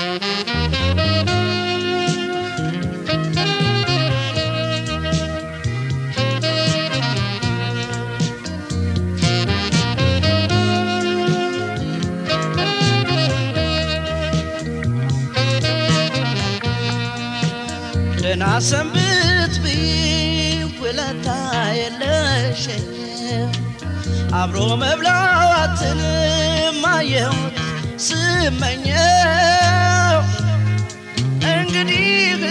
ደህና ሰንብት ብኝ ውለታ የለሽኝ አብሮ መብላትንም አየሁት ስመኘው እንግዲህ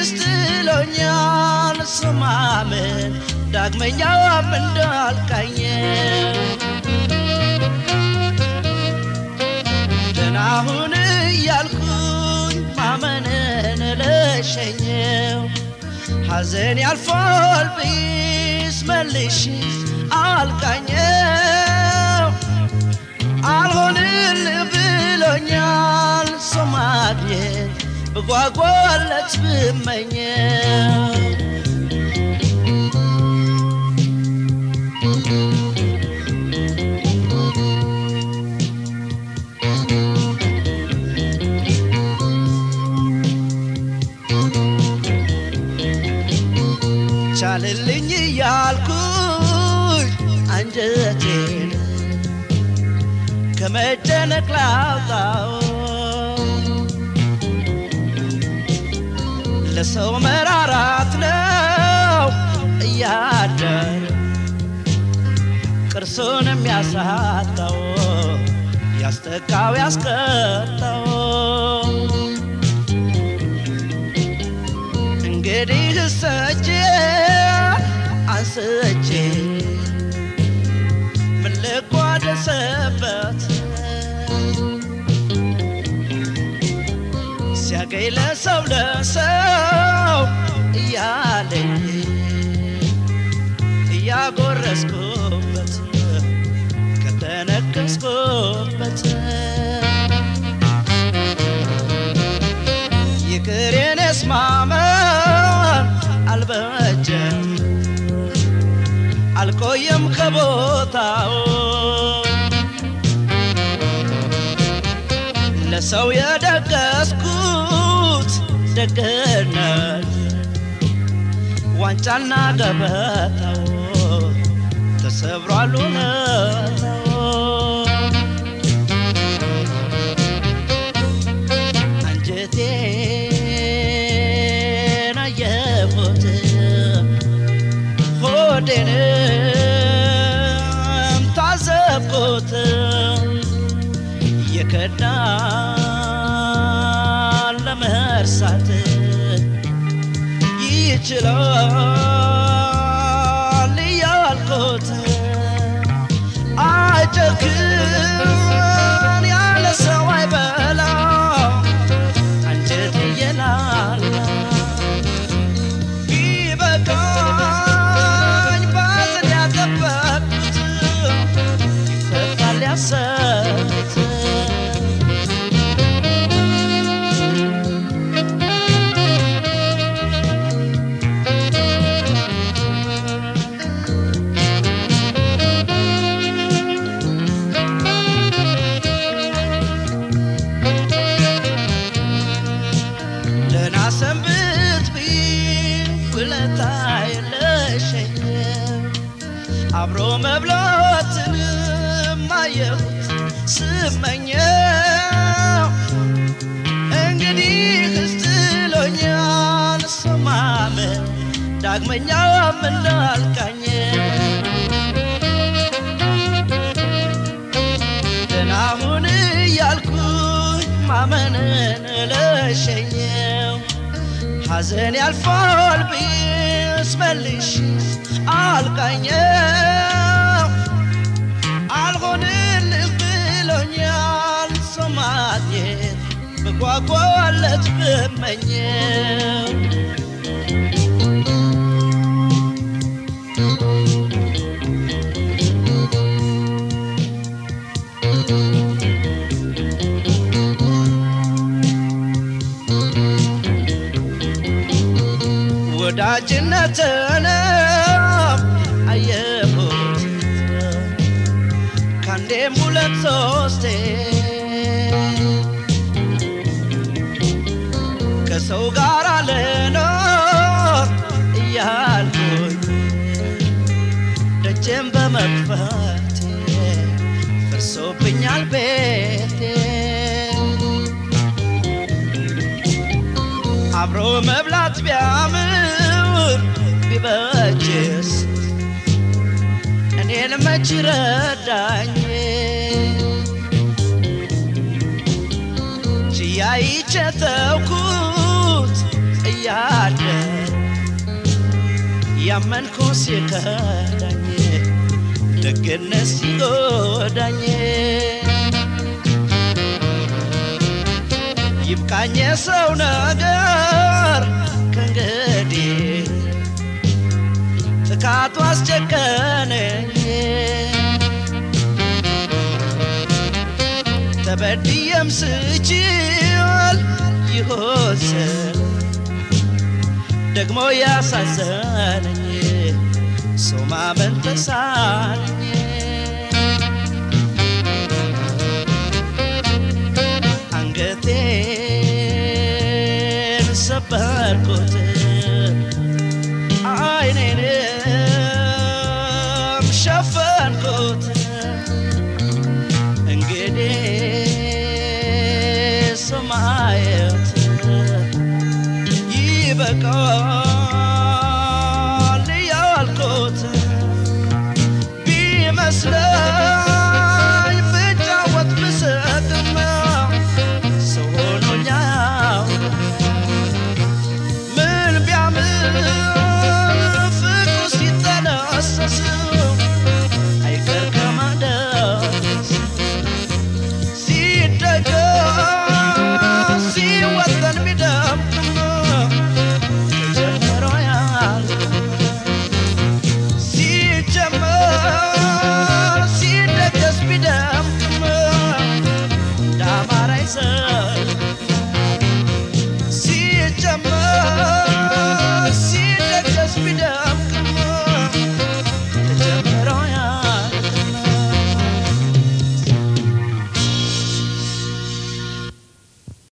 ክስትሎኛል ስማምን ዳግመኛም እንዳልቃኘው ደህና ሁን እያልኩኝ ማመንን ለሸኘው ሐዘን ያልፋል ብይስ መልሽ አልቃኘው አልሆንል ብሎኛል ሰው ማግኘት ብጓጓለት ብመኘው ቻልልኝ እያልኩኝ አንጀቴን ከመጨነቅ ላውጣው ለሰው መራራት ነው እያደር ቅርሱን የሚያሳጣው ያስተካው ያስቀጣው እንግዲህ እሰጄ አንስቼ ምን ልቋደሰበት ሲያገኝ ለሰው ለሰው እያለኝ እያጎረስኩበት ከተነከስኩበት ይቅር የኔስ ማመን አልበጀም አልቆየም ከቦታው ለሰው የደገስኩት ደግነት ዋንጫና ገበታው ተሰብሯል እውነታው አንጀቴን አየሁት ሆዴንም ታዘብኩት የከዳን ለመርሳት ይችላል እያልኩት አይጨክን ያለ ሰው አይበላ አንጀት እየላላ ቢበቃኝ ባዘን ያጠበቅኩት ይፈታል ያሰብኩት ደህና ሰንብት ቢል ውለታ የለሸኝም አብሮ መብላትንም አየሁት ስመኘው እንግዲህ ክስትሎኛል ሰማመን ዳግመኛም እንዳልቃኘ ደህና ሁን እያልኩኝ ማመንን ለሸኘው ሐዘን ያልፋል ብስ መልሽ አልቃኘው አልሆንልህ ብሎኛል ሰው ማግኘት ብጓጓለት ብመኘው ወዳጅነትንም አየሁት ከአንዴም ሁለት ሶስቴ ከሰው ጋር ልኖር እያልኩኝ ደጀን በመክፈቴ ፈርሶብኛል ቤቴ አብሮ መብላት ቢያምር ቢበጅስ እኔን መች ረዳኝ ችያይቼ ተውኩት እያለ ያመንኩ ሲከዳኝ ደግነት ሲጎዳኝ ይብቃኝ የሰው ነገር ከእንግዲህ ጥቃቱ አስጨከነኝ ተበድየም ስችል ይሆስል ደግሞ ያሳዘነኝ ሰው ማመን ተሳነኝ አንገቴን ሰበርኩት አይኔንም ሸፈንኩት እንግዲህ ሰማየት ይበቃል